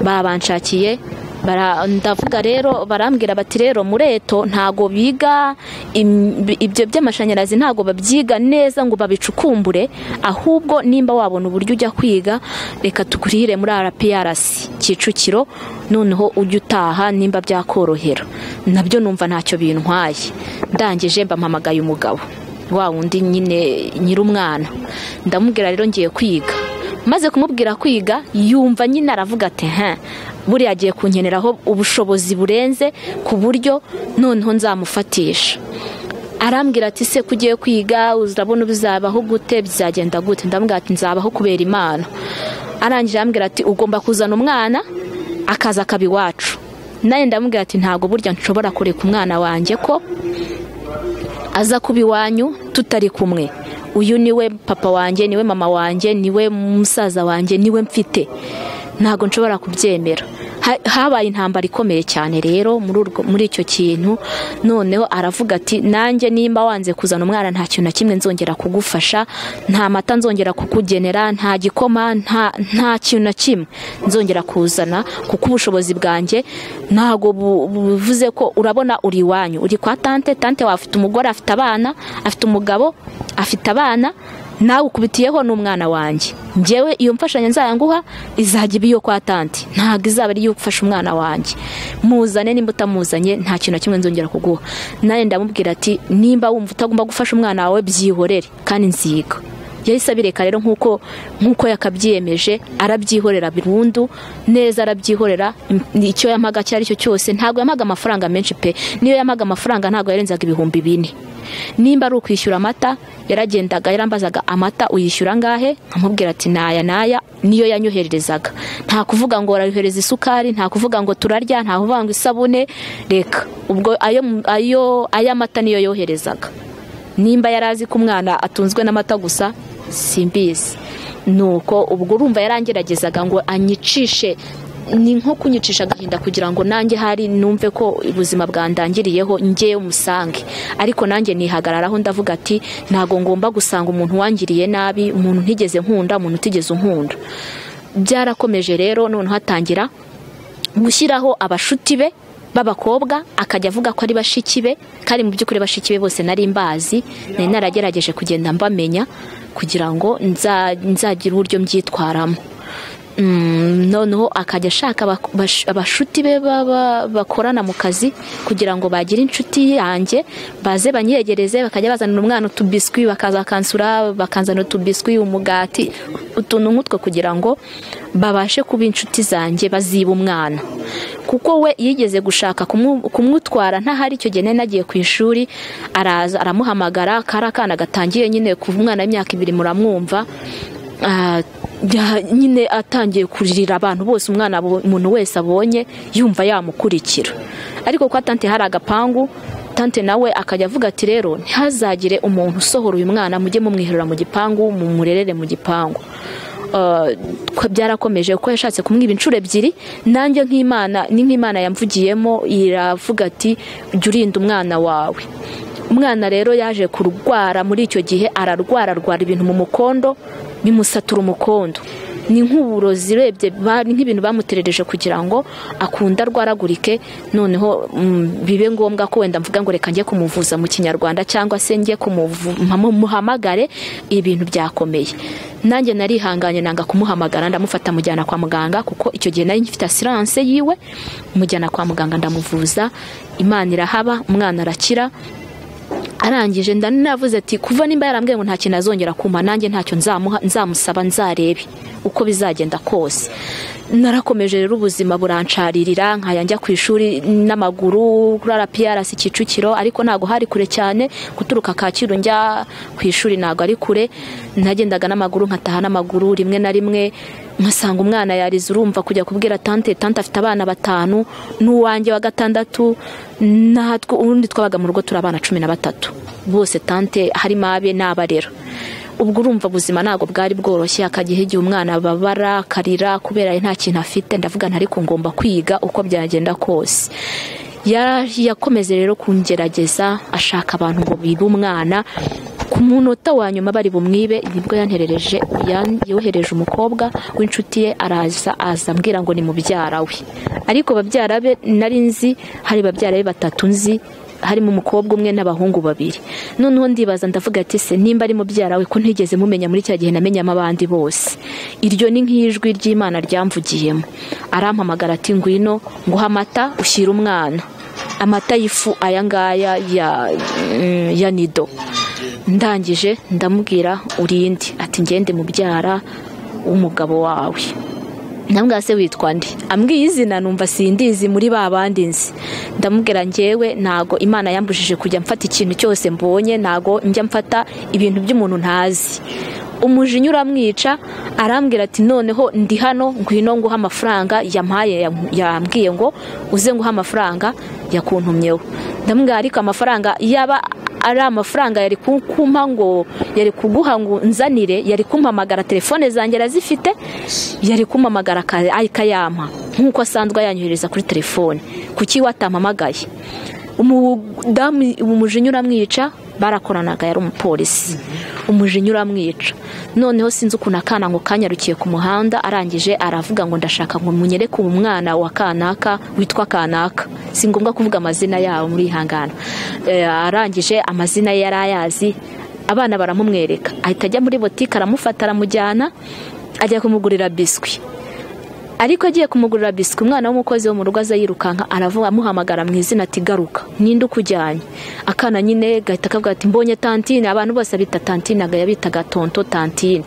babanshakiye bara- ndavuga rero barambwira bati rero mureto ntago biga im- ibyo by'amashanyarazi ntago babyiga neza ngo babicukumbure ahubwo nimba wabona uburyo ujya kwiga reka tukurire muri rprs kicukiro noneho ujye utaha nimba byakorohera nabyo numva ntacyo bintwaye ndangije mbampamagaye umugabo wa wundi nyine nyir'umwana ndamubwira rero ngiye kwiga maze kumubwira kwiga yumva nyine aravuga ati he buriya agiye kunkeneraho ubushobozi burenze ku buryo noneho nzamufatisha arambwira ati se ko ugiye kwiga urabona bizabaho gute bizagenda gute ndamubwira ati nzabaho kubera imana arangije arambwira ati ugomba kuzana umwana akaza akaba iwacu nawe ndamubwira ati ntabwo burya nshobora kureka umwana wanjye ko aza kuba iwanyu tutari kumwe uyu niwe papa wanjye niwe mama wanjye niwe musaza wanjye niwe mfite ntabwo nshobora kubyemera Ha- habaye intambara ikomeye cyane rero muri urwo- muri icyo kintu noneho aravuga ati nanjye nimba wanze kuzana umwana nta kintu na kimwe nzongera kugufasha nta mata nzongera kukugenera nta gikoma nta nta kintu na kimwe nzongera kuzana kuko ubushobozi bwanjye ntabwo bu- buvuze ko urabona uri iwanyu uri kwa tante tante wawe afite umugore afite abana afite umugabo afite abana nawe ukubitiyeho n'umwana wanjye njyewe iyo mfashanyo nzayanguha izajya iba iyo kwa tante ntabwo izaba ari iyo gufasha umwana wanjye muzane nimba utamuzanye nta kintu na kimwe nzongera kuguha nawe ndamubwira ati nimba wumva utagomba gufasha umwana wawe byihorere kandi nziga yahise abireka rero nk'uko nk'uko yakabyiyemeje arabyihorera burundu neza arabyihorera m- icyo yamaga icyo ari cyo cyose ntabwo yamaga amafaranga menshi pe niyo yamaga amafaranga ntabwo yarenzaga ibihumbi bine nimba ari ukwishyura amata yaragendaga yarambazaga amata uyishyura angahe nkamubwira ati naya naya niyo yanyohererezaga nta kuvuga ngo arayohereza isukari nta kuvuga ngo turarya nta kuvuga ngo isabune reka ubwo ayo mu- ayo ay'amata niyo yoherezaga nimba yari azi ko umwana atunzwe n'amata gusa simbizi nuko ubwo urumva yarangeragezaga ngo anyicishe ni nko kunyicisha agahinda kugira ngo nanjye hari numve ko ubuzima bwandangiriyeho njyewe umusange ariko nanjye nihagararaho ndavuga ati ntabwo ngomba gusanga umuntu wangiriye nabi umuntu ntigeze nkunda umuntu utigeze unkunda byarakomeje rero noneho hatangira gushyiraho abashuti be b'abakobwa akajya avuga ko ari bashiki be kandi mu by'ukuri bashiki be bose nari mbazi nari naragerageje kugenda mbamenya kugira ngo nza- nzagire uburyo mbyitwaramo Mm, noneho akajya ashaka abak- bash- abashuti be baba- bakorana mu kazi kugira ngo bagire inshuti yanjye baze banyegereze bakajya bazanira umwana utubiswi bakaza bakansura bakanzanira utubiswi umugati utuntu nk'utwo kugira ngo babashe kuba inshuti zanjye baziba umwana kuko we yigeze gushaka kumu- kumutwara ntahari icyo gihe nari nagiye ku ishuri araza aramuhamagara kari akana gatangiye nyine kuva umwana w'imyaka ibiri muramwumva Ah, ya- nyine atangiye kurira abantu bose umwana abo- umuntu wese abonye yumva yamukurikira ariko kwa tante hari agapangu tante nawe akajya avuga ati rero ntihazagire umuntu usohora uyu mwana mujye mumwiherera mu gipangu mumurerere mu gipangu Ah, ko- byarakomeje kuko yashatse kumwiba inshuro ebyiri nanjye nk'imana ni nk'imana yamvugiyemo iravuga ati jya urinda umwana wawe umwana rero yaje kurwara muri icyo gihe ararwara arwara ibintu mu mukondo bimusatura umukondo ni nk'uburozi urebye ba- ni nk'ibintu bamuterereje kugira ngo akunde arwaragurike noneho mm, bibe ngombwa ko wenda mvuga ngo reka njye kumuvuza mu kinyarwanda cyangwa se njye kumuvu- mpamu- muhamagare ibintu byakomeye nanjye narihanganye nanga kumuhamagara ndamufata mujyana kwa muganga kuko icyo gihe nari ngifite asiranse yiwe mujyana kwa muganga ndamuvuza imana irahaba umwana arakira arangije ndanavuze ati kuva nimba yarambwiye ngo nta kintu azongera kumpa nanjye ntacyo nzamuha nzamusaba nzarebe uko bizagenda kose narakomeje rero ubuzima burancaririra nkajya njya ku ishuri n'amaguru kuri rprs kicukiro ariko ntabwo hari kure cyane guturuka kacyiru njya ku ishuri ntabwo ari kure nagendaga n'amaguru nkataha n'amaguru rimwe na rimwe nkasanga umwana yarize urumva kujya kubwira tante tante afite abana batanu n'uwanjye wa gatandatu natwe ubundi twabaga mu rugo turi abana cumi na batatu bose tante harimo abe n'abarera ubwo urumva ubuzima ntabwo bwari bworoshye akagihe igihe umwana ababara akarira kubera nta kintu afite ndavuga ntariko ngomba kwiga uko byagenda kose Ya- yakomeze rero kungerageza ashaka abantu ngo bibe umwana ku munota wa nyuma bari bumwibe nibwo yanterereje yan- yohereje umukobwa w'inshuti ye araza aza ambwira ngo ni mubyara we ariko babyara be nari nzi hari babyara be batatu nzi harimo umukobwa umwe n'abahungu babiri noneho ndibaza ndavuga ati se nimba ari mubyara we ko ntigeze mumenya muri cya gihe namenyamo abandi bose iryo ni nk'ijwi ry'imana ryamvugiyemo arampamagara ati ngwino nguha amata ushyire umwana amata y'ifu aya ngaya ya, mm, ya nido ndangije ndamubwira urindi ati ngende mubyara w'umugabo wawe namubwira se witwa nde ambwiye izina numva sindizi muri ba bandi nzi ndamubwira njyewe ntago imana yambujije kujya mfata ikintu cyose mbonye ntago njya mfata ibintu by'umuntu ntazi umujinya uramwica arambwira ati noneho ndi hano ngwino nguha amafaranga yampaye yam- yambwiye ngo uze nguha amafaranga yakuntumyeho ndamubwira ariko amafaranga yaba ari amafaranga yari kumpa ngo yari kuguha ngo nzanire yari kumpamagara telefone zanjye arazifite yari kumpamagara aka- akayampa nk'uko asanzwe ayanyohereza kuri telefone kuki watampamagaye umudamu umujinya uramwica barakoranaga yari umupolisi umujinya uramwica noneho sinzi ukuntu akana ngo kanyarukiye ku muhanda arangije aravuga ngo ndashaka ngo munyereke uwo mwana wa kanaka witwa kanaka si ngombwa kuvuga amazina yabo murihangana Eh, arangije amazina ye yari ayazi abana baramumwereka ahita ajya muri botike aramufata aramujyana ajya kumugurira biswi ariko agiye kumugurira biswi umwana w'umukozi wo mu rugo aza yirukanka aravuga amuhamagara mu izina ati garuka ninde ukujyanye akana nyine gahita kavuga ati mbonye tantine abantu bose bita tantine aga yabitaga tonto tantine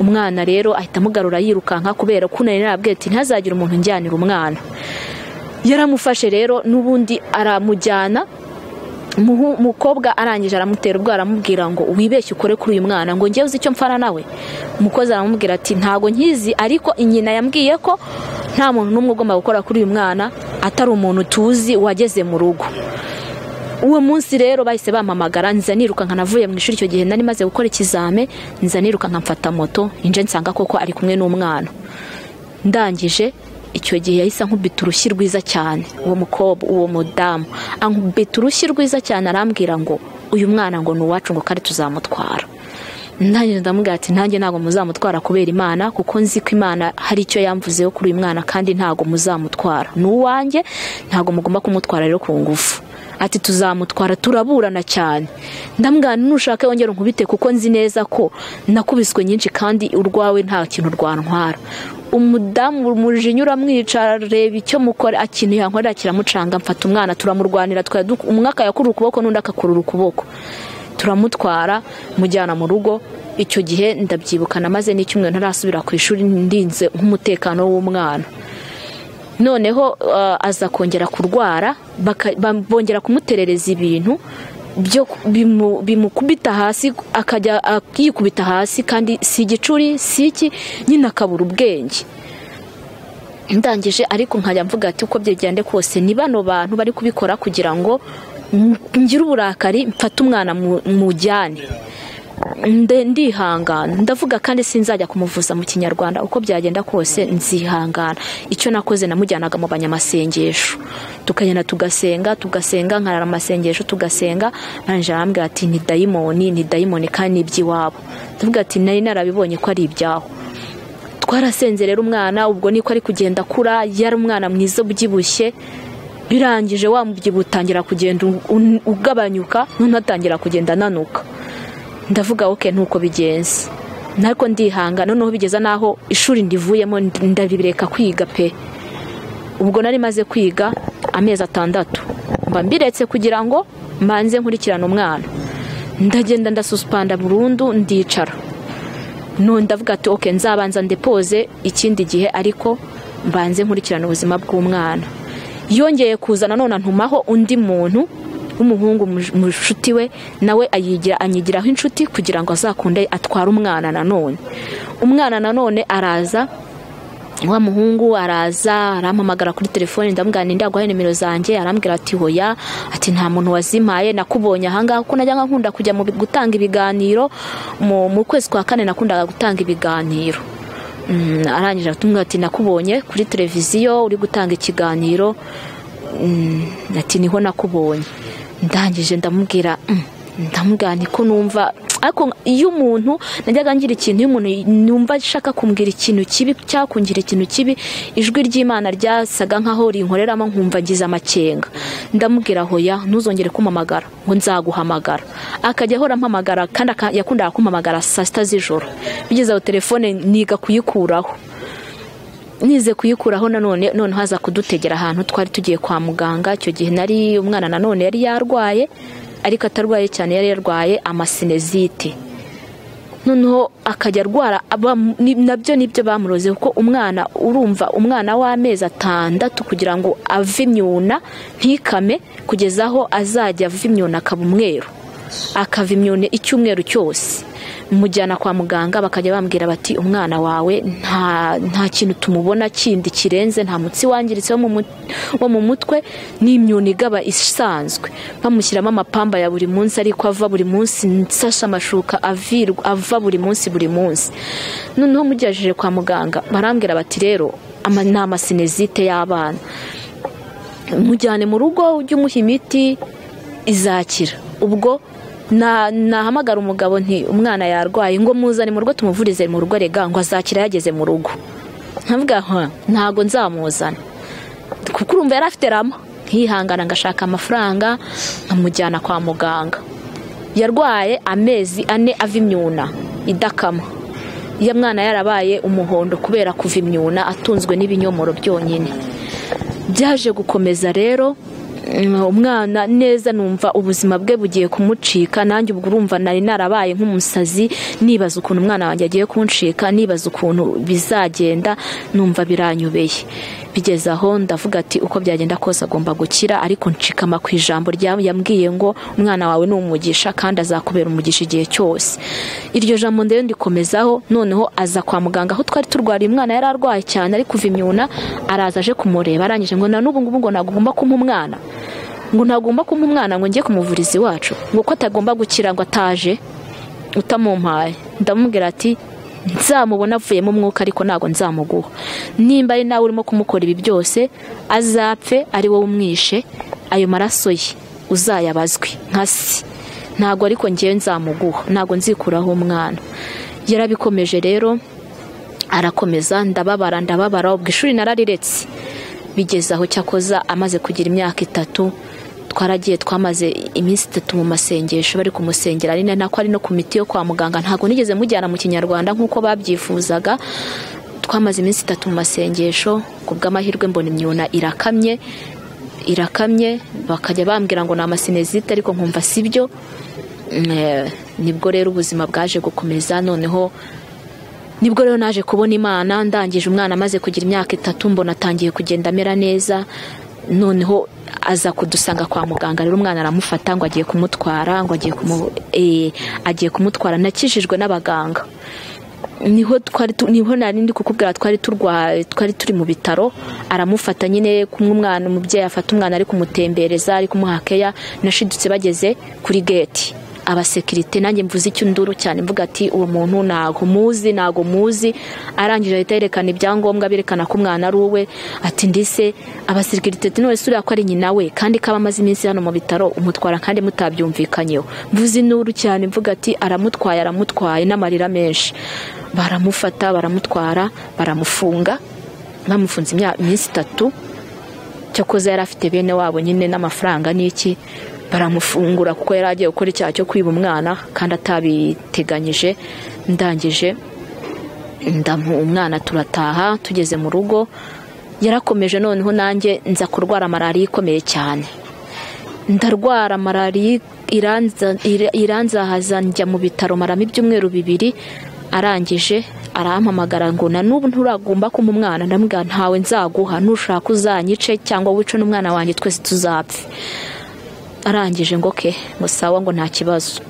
umwana rero ahita amugarura yirukanka kubera ko nari narabwiye ati ntihazagire umuntu njyanira umwana yaramufashe rero n'ubundi aramujyana Umuhu- umukobwa arangije aramutera ubwo aramubwira ngo wibeshye ukore kuri uyu mwana ngo njyewe uzi icyo mfana nawe umukozi aramubwira ati ntago nkizi ariko inyina yambwiye ko nta muntu n'umwe ugomba gukora kuri uyu mwana atari umuntu tuzi wageze mu rugo uwo munsi rero bahise bampamagara nza nirukanka navuye mu ishuri icyo gihe nari maze gukora ikizame nza nirukanka mfata moto inje nsanga koko ari kumwe n'umwana ndangije icyo gihe yahise ankubita urushyi rwiza cyane uwo mukobwa uwo mudamu ankubita urushyi rwiza cyane arambwira ngo uyu mwana ngo ni uwacu ngo kandi tuzamutwara nanjye ndamubwira ati nanjye ntabwo muzamutwara kubera imana kuko nzi ko imana hari icyo yamvuzeho kuri uyu mwana kandi ntabwo muzamutwara ni uwanjye ntabwo mugomba kumutwara rero ku ngufu ati tuzamutwara turaburana cyane ndamwira nushaka yongera unkubite kuko nzi neza ko nakubiswe nyinshi kandi urwawe nta kintu rwantwara umudamu umujinya uramwica areba icyo mukora akintu yankorera kiramucanga mfata umwana turamurwanira tukajya du- umwe akayakura ukuboko n'undi akakurura ukuboko turamutwara mujyana mu rugo icyo gihe ndabyibukana maze n'icyumweru ntarasubira ku ishuri ndinze nk'umutekano w'umwana noneho eh, aza kongera kurwara baka- bam- bongera kumuterereza ibintu byo ku- bimu- bimukubita hasi akajya ak- yikubita hasi kandi si igicuri si iki nyine akabura ubwenge ndangije ariko nkajya mvuga ati uko byagende kose ni bano bantu bari kubikora kugira ngo m- ngire uburakari mfate umwana mu- mujyane Nde- ndihangana ndavuga kandi sinzajya kumuvuza mu kinyarwanda uko byagenda kose nzihangana icyo nakoze namujyanaga mu banyamasengesho tukagenda tugasenga tugasenga nkarara amasengesho tugasenga arangije arambwira ati ni dayimoni ni dayimoni kandi ni iby'iwabo ndavuga ati nari narabibonye ko ari ibyaho twarasenze rero umwana ubwo niko ari kugenda akura yari umwana mwiza ubyibushye birangije wa mubyibuho utangira kugenda u- u- ugabanyuka noneho atangira kugenda ananuka ndavuga oke nuko bigenze ariko ndihangana noneho bigeza n'aho ishuri ndivuyemo ndi- ndabireka kwiga pe ubwo nari maze kwiga amezi atandatu mba mbiretse kugira ngo mbanze nkurikirane umwana ndagenda ndasuspanda burundu ndicara none ndavuga ati oke nzabanza ndepoze ikindi gihe ariko mbanze nkurikirana ubuzima bw'umwana yongeye kuza nanone ntumaho undi muntu w'umuhungu mu- mu nshuti we nawe ayigira anyigiraho inshuti kugira ngo azakunde atware umwana nanone umwana nanone araza wa muhungu araza arampamagara kuri telefone ndamubwira ninde yaguhaye nimero zanjye arambwira ati hoya ati nta muntu wazimpaye nakubonye ahangaha kuko najyaga nkunda kujya mu bi- gutanga ibiganiro mu mu kwezi kwa kane nakundaga gutanga ibiganiro Mm, arangije aratubwira ati nakubonye kuri televiziyo uri gutanga ikiganiro Mm, ati niho nakubonye ndangije ndamubwira "Mm." ndamubwira niko numva ariko iyo umuntu najyaga ngira ikintu iyo umuntu numva ashaka kumbwira ikintu kibi cyangwa kungira ikintu kibi ijwi ry'imana ryasaga nkaho rinkoreramo nkumva ngize amakenga ndamubwira hoya ntuzongere kumpamagara ngo nzaguhamagara akajya ahora ampamagara kandi aka- yakundaga kumpamagara saa sita z'ijoro bigeze aho telefone niga kuyikuraho nize kuyikuraho nanone noneho haza kudutegera ahantu twari tugiye kwa muganga icyo gihe nari umwana nanone yari yarwaye ariko atarwaye cyane yari yarwaye amasinezite noneho akajya arwara aba- ni- nabyo nibyo bamuroze kuko umwana urumva umwana w'amezi atandatu kugira ngo ave imyuna ntikame kugeza aho azajya ava imyuna akaba umweru akava imyune icyumweru cyose mujyana kwa muganga bakajya bambwira bati umwana wawe nta, nta kintu tumubona kindi kirenze nta mutsi wangiritse wo mu mut- wo mu mutwe n'imyuna igaba isanzwe bamushyiramo amapamba ya buri munsi ariko ava buri munsi nsashe amashuka avirwa- ava buri munsi buri munsi noneho mugejeje kwa muganga barambwira bati rero ama- ni amasinezite y'abana mujyane mu rugo ujye umuha imiti izakira ubwo na- nahamagara umugabo nti umwana yarwaye ngo muzane mu rugo tumuvurize mu rugo rega ngo azakira yageze mu rugo nkavuga "Hah, ntabwo nzamuzana kuko urumva yari afite rama nkihangana ngashaka amafaranga nkamujyana kwa muganga yarwaye amezi ane ava imyuna idakama iyo mwana yarabaye umuhondo kubera kuva imyuna atunzwe n'ibinyomoro byonyine byaje gukomeza rero mm, umwana neza numva ubuzima bwe bugiye kumucika nanjye ubwo urumva nari narabaye nk'umusazi nibaza ukuntu umwana wanjye agiye kuncika nibaza ukuntu bizagenda numva biranyubeye bigeze aho ndavuga ati uko byagenda kose agomba gukira ariko ncikama ku ijambo rya yambwiye ngo umwana wawe ni umugisha kandi azakubera umugisha igihe cyose iryo jambo ndende ndikomezaho noneho aza kwa muganga aho twari turwariye umwana yari arwaye cyane ari kuva imyuna araza aje kumureba arangije ngo na n'ubu ngubu ngo ntagomba kumpa umwana ngo ntagomba kumpa umwana ngo njye kumuvuriza iwacu ngo ko atagomba gukira ngo ataje utamumpaye ndamubwira ati nzamubona avuyemo umwuka ariko ntabwo nzamuguha nimba ari nawe urimo kumukora ibi byose azapfe ari wowe umwishe ayo maraso ye uzayabazwe nka si ntabwo ariko ngewe nzamuguha ntabwo nzikuraho umwana yarabikomeje rero arakomeza ndababara ndababara ubwo ishuri narariretse bigeze aho cyakoza amaze kugira imyaka itatu twaragiye twamaze iminsi itatu mu masengesho bari kumusengera ari nako ari no ku miti yo kwa muganga ntabwo nigeze mujyana mu kinyarwanda nk'uko babyifuzaga twamaze iminsi itatu mu masengesho ku bw'amahirwe mbona imyuna irakamye irakamye bakajya bambwira ngo ni amasinezite ariko nkumva si byo Mm, eh, nibwo rero ubuzima bwaje gukomeza noneho nibwo rero naje kubona imana ndangije umwana amaze kugira imyaka itatu mbona atangiye kugenda amera neza noneho aza kudusanga kwa muganga rero umwana aramufata ngo agiye kumutwara ngo agiye kumu eh, agiye kumutwara nakijijwe n'abaganga niho twari tu- niho nari ndi kukubwira twari turwaye twari turi mu bitaro aramufata nyine kumwe umwana umubyeyi afata umwana ari kumutembereza ari kumuha keya nashidutse bageze kuri geti abasekirite nanjye mvuze icyo nduru cyane mvuga ati uwo muntu ntago muzi ntago muzi arangije ahita yerekana ibyangombwa berekana ko umwana ari uwe ati ndise abasekirite ati none suriya ko ari nyina we kandi kaba amaze iminsi hano mu bitaro umutwara kandi mutabyumvikanyeho mvuze induru cyane mvuga ati aramutwaye aramutwaye n'amarira menshi baramufata baramutwara baramufunga bamufunze imya- iminsi itatu cyakoze yari afite bene wabo nyine n'amafaranga n'iki baramufungura kuko yari agiye gukora icyaha cyo kwiba umwana kandi atabiteganyije ndangije ndamu umwana turataha tugeze mu rugo yarakomeje noneho nanjye nza kurwara malariya ikomeye cyane ndarwara malariya iranza- ira- iranzahaza njya mu bitaro maramo ibyumweru bibiri arangije arampamagara ngo na n'ubu nturagomba kumpa umwana ndamubwira ntawe nzaguha nushaka uzanyice cyangwa wice n'umwana wanjye twese tuzapfe arangije ngo ke ngo sawa ngo nta kibazo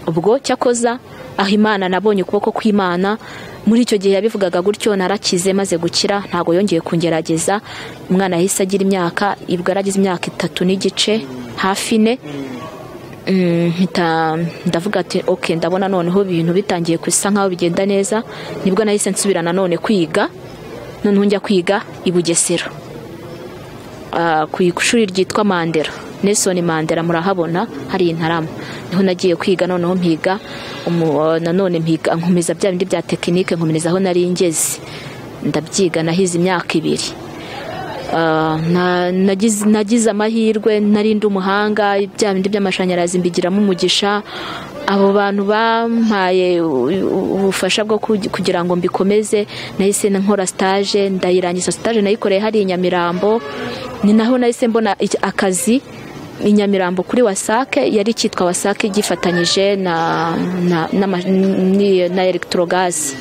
ubwo cyakoza aho imana nabonye ukuboko kw'imana muri icyo gihe yabivugaga gutyo narakize maze gukira ntabwo yongeye kungerageza umwana yahise agira imyaka ibwo aragize imyaka itatu n'igice hafi ine Mm, mpita ndavuga ati ok ndabona noneho ibintu bitangiye gusa nkaho bigenda neza nibwo nahise nsubira nanone kwiga noneho njya kwiga i bugesera Ah, ku ishuri ryitwa mandera nelson mandera murahabona hari intarama niho nagiye kwiga noneho mpiga umu- nanone mpiga nkomeza bya bindi bya tekinike nkomereza aho nari ngeze ndabyiga nahize imyaka ibiri Ah, na- nagize nagize amahirwe nari ndi umuhanga bya bindi by'amashanyarazi mbigiramo umugisha abo bantu bampaye u- u- ubufasha bwo kugi- kugira ngo mbikomeze nahise nkora stage ndayirangiza stage nayikoreye hari i Nyamirambo ni naho nahise mbona iki- akazi i Nyamirambo kuri wasake yari cyitwa wasake gifatanyije na na na, na, na, na electrogas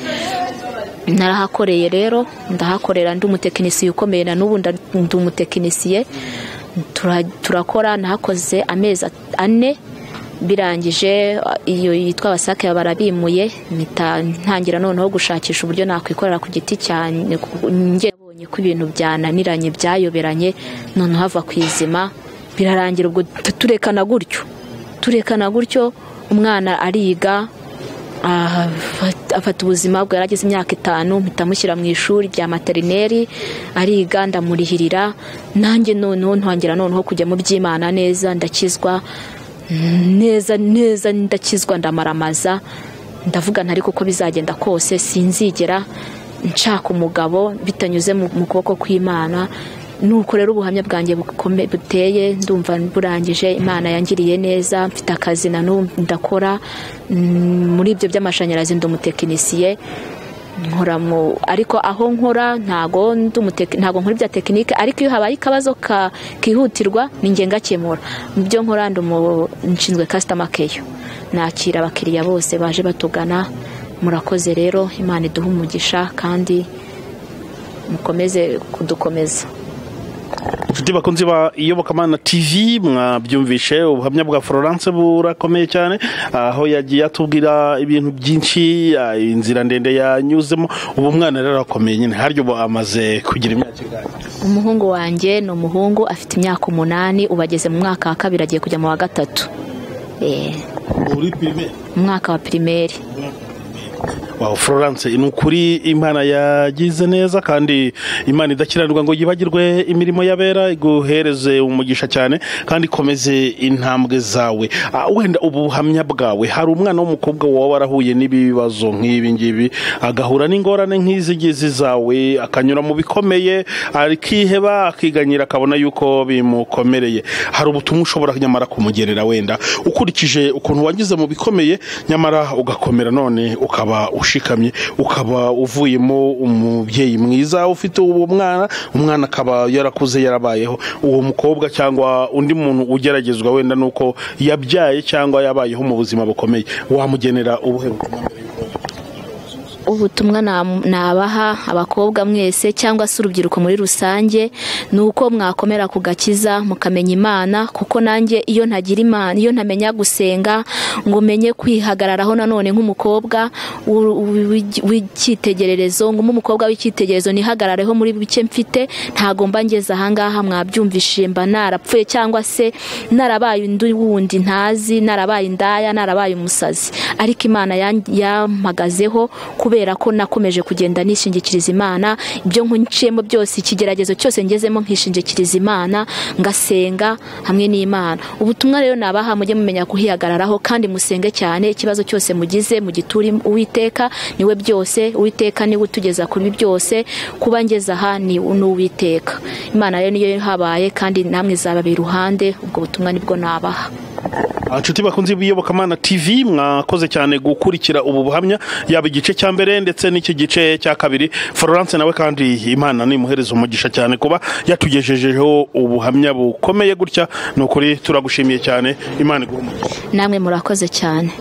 narahakoreye rero ndahakorera ndi umutekinisiye ukomeye na n'ubu nda- ndi umutekinisiye tura- turakora nahakoze amezi at- ane birangije a- iyo yitwa wasake barabimuye mpita ntangira noneho gushakisha uburyo nakwikorera ku giti cyane nabonye ko ibintu byananiranye byayoberanye none hava ku izima birarangira ubwo tu- turekana gutyo turekana gutyo umwana ariga aha, afata- afata ubuzima bwe yaragize imyaka itanu mpita mushyira mu ishuri rya materineri ariga ndamurihirira nanjye noneho ntangira noneho kujya mu by'imana neza ndakizwa mm, neza neza ndakizwa ndamaramaza ndavuga ntari kuko bizagenda kose sinzigera nshaka umugabo bitanyuze mu mu kuboko kw'imana nuko rero ubuhamya bwanjye bukome- buteye ndumva burangije imana yangiriye neza mfite akazi na n'ubu ndakora Mm, muri ibyo by'amashanyarazi ndi umutekinisiye nkora mu ariko aho nkora ntago ndi umuteki- ntago nkora ibya tekinike ariko iyo habaye akabazo ka- kihutirwa ni njye ngakemura mu byo nkora ndi umu- nshinzwe customer care nakira abakiriya bose baje batugana murakoze rero imana iduhe umugisha kandi mukomeze kudukomeza inshuti bakunzi ba iyobokamana tv mwabyumvishe ubuhamya bwa florence burakomeye cyane aho yagiye atubwira ibintu byinshi ah, inzira ndende yanyuzemo ubu umwana rero arakomeye nyine haryo ubu amaze kugira imyaka ingahe? umuhungu wanjye ni umuhungu afite imyaka umunani ubu ageze mu mwaka wa kabiri agiye kujya mu wa gatatu Eh, uri pirimeri umwaka wa pirimeri Wow, Florence ni ukuri imana yagize neza kandi imana idakiranirwa ngo yibagirwe imirimo y'abera iguhereze umugisha cyane kandi ikomeze intambwe zawe Ah, wenda ubu buhamya bwawe hari umwana w'umukobwa waba warahuye n'ibibazo nk'ibi ngibi agahura n'ingorane nk'izi ngizi zawe akanyura mu bikomeye akiheba akiganyira akabona yuko bimukomereye hari ubutumwa ushobora nyamara kumugerera wenda ukurikije ukuntu wagize mu bikomeye nyamara ugakomera none ukaba ushikamye ukaba uvuyemo umubyeyi mwiza ufite uwo mwana umwana akaba yarakuze yarabayeho uwo mukobwa cyangwa undi muntu ugeragezwa wenda nuko yabyaye cyangwa yabayeho mu buzima bukomeye wamugenera ubuhe butumwa mbere y'uko- ubutumwa nam- nabaha abakobwa mwese cyangwa se urubyiruko muri rusange ni uko mwakomera ku gakiza mukamenya imana kuko nanjye iyo ntagira imana iyo ntamenya gusenga ngo menye kwihagararaho nanone nk'umukobwa w'u- w'i- w'icyitegererezo ngo mbe umukobwa w'icyitegererezo nihagarareho muri bike mfite ntagomba ngeze ahangaha mwabyumvishije mba narapfuye cyangwa se narabaye undi wundi ntazi narabaye indaya narabaye umusazi ariko imana yan- yampagazeho kubera ko nakomeje kugenda nishingikiriza imana ibyo nkunciyemo byose ikigeragezo cyose ngezemo nkishingikiriza imana ngasenga hamwe n'imana ubutumwa rero nabaha mujye mumenya kuhihagararaho kandi musenge cyane ikibazo cyose mugize mugiture uwiteka niwe byose uwiteka niwe utugeza kuri byose kuba ngeze aha ni uwiteka imana rero niyo habaye kandi namwe izababera iruhande ubwo butumwa nibwo nabaha inshuti bakunze iyobokamana tv mwakoze cyane gukurikira ubu buhamya yaba igice cya mbere ndetse n'iki gice cya kabiri florence nawe kandi imana nimuhereza umugisha cyane kuba yatugejejeho ubuhamya bukomeye gutya ni ukuri turagushimiye cyane imana iguhe umugisha namwe murakoze cyane